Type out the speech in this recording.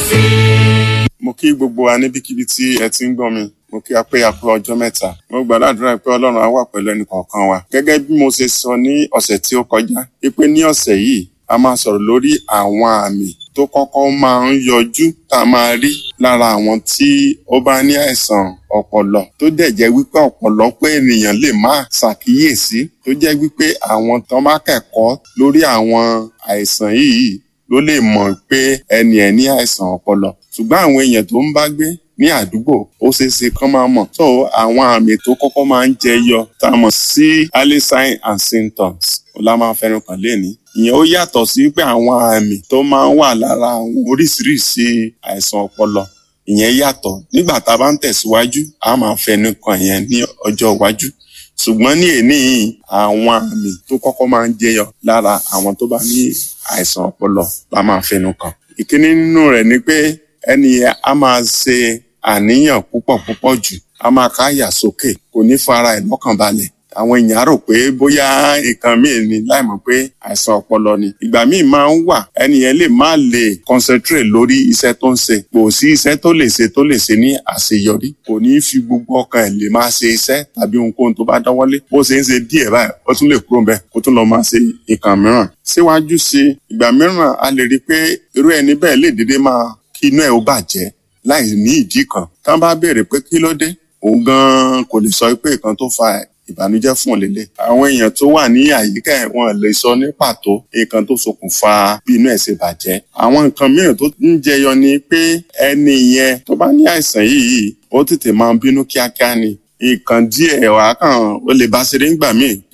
sí. mo kí gbogbo wa níbikíbi tí ẹ ti ń gbọ́ mi mo kí a pé a pé ọjọ́ mẹ́ta mo gbàdúrà pé ọlọ́run á wà pẹ̀lú ẹnì kọ̀ọ̀kan wa gẹ́gẹ́ bí mo ṣe sọ ní ọ̀sẹ̀ tí ó kọjá wípé ní ọ̀sẹ̀ yìí a máa sọ̀rọ̀ lórí àwọn àmì tó kọ́kọ́ máa ń yọjú tá a máa rí lára àwọn tí ó bá ní àìsàn ọpọlọ tó dẹ̀ jẹ́ wípé ọ̀pọ̀lọpọ̀ ènìyàn lè má ṣàkíyèsí tó jẹ́ wípé àwọn tó bá kẹ́kọ̀ọ́ lórí àwọn àìsàn yìí ló lè mọ̀ pé ẹni ẹ̀ ní àìsàn ọpọlọ ṣùgbọ́n àwọn èèyàn tó ń bá gbé ní àdúgbò ó ṣeé ṣe kán máa mọ̀ so àwọn àmì tó kọ́kọ́ máa ń jẹyọ tá a mọ̀ sí early signs and symptoms ó la máa fẹnu kàn lénìí ìyẹn ó yàtọ̀ sí pé àwọn àmì tó máa ń wà lára àwọn oríṣiríṣi àìsàn ọpọlọ ìyẹn yàtọ̀ nígbà tá a bá ń tẹ̀síwájú a máa fẹnu kàn yẹn ní ọjọ́ iwájú ṣùgbọ́n ní èní yìí àwọn àmì tó kọ́kọ́ máa ń jẹyọ lára àwọn tó bá ní àìsàn ọpọlọ la máa fẹnu kàn ìkíní nínú rẹ̀ ni pé ẹni yẹn á máa ṣe àníyàn púpọ̀ púpọ̀ jù á máa káyà sókè kò ní fara ẹ̀ lọ́kàn balẹ̀ àwọn èèyàn á rò pé bóyá nǹkan míì ni láìmọ̀ pé àìsàn ọpọlọ ni ìgbà míì máa ń wà ẹni yẹn lè má lè concentrate lórí iṣẹ́ tó ń ṣe kò sí iṣẹ́ tó lè ṣe tó lè ṣe ní àṣeyọrí kò ní fi gbogbo ọkàn ẹ̀ lè máa ṣe iṣẹ́ tàbí ohunkóhun tó bá dáwọ́lé bó ṣe ń ṣe díẹ̀ báyìí ó tún lè kúrò ńbẹ̀ kó tún lọ máa ṣe nǹkan mìíràn síwájú sí ìgbà mìíràn a lè rí i pé irú ẹni bẹ́ẹ̀ lè dédé máa kí inú ẹ̀ ó bàjẹ́ láì ní ìdí kan tá bá béèrè pé kí ló dé òun gan kò lè sọ pé nǹkan tó fa ìbànújẹ́ fún òlélẹ àwọn èèyàn tó wà ní àyíká ẹ̀ wọn lè sọ ní pàtó nǹkan tó ṣokùnfà bí inú ẹ̀ ṣe bàjẹ́ àwọn nǹkan mìíràn tó ń jẹyọ ni pé ẹni yẹn tó bá ní àìsàn yìí ó tètè máa ń bínú kíákíá ni nǹkan díẹ̀ wàá kàn ó lè bá ṣeré ńgbà míì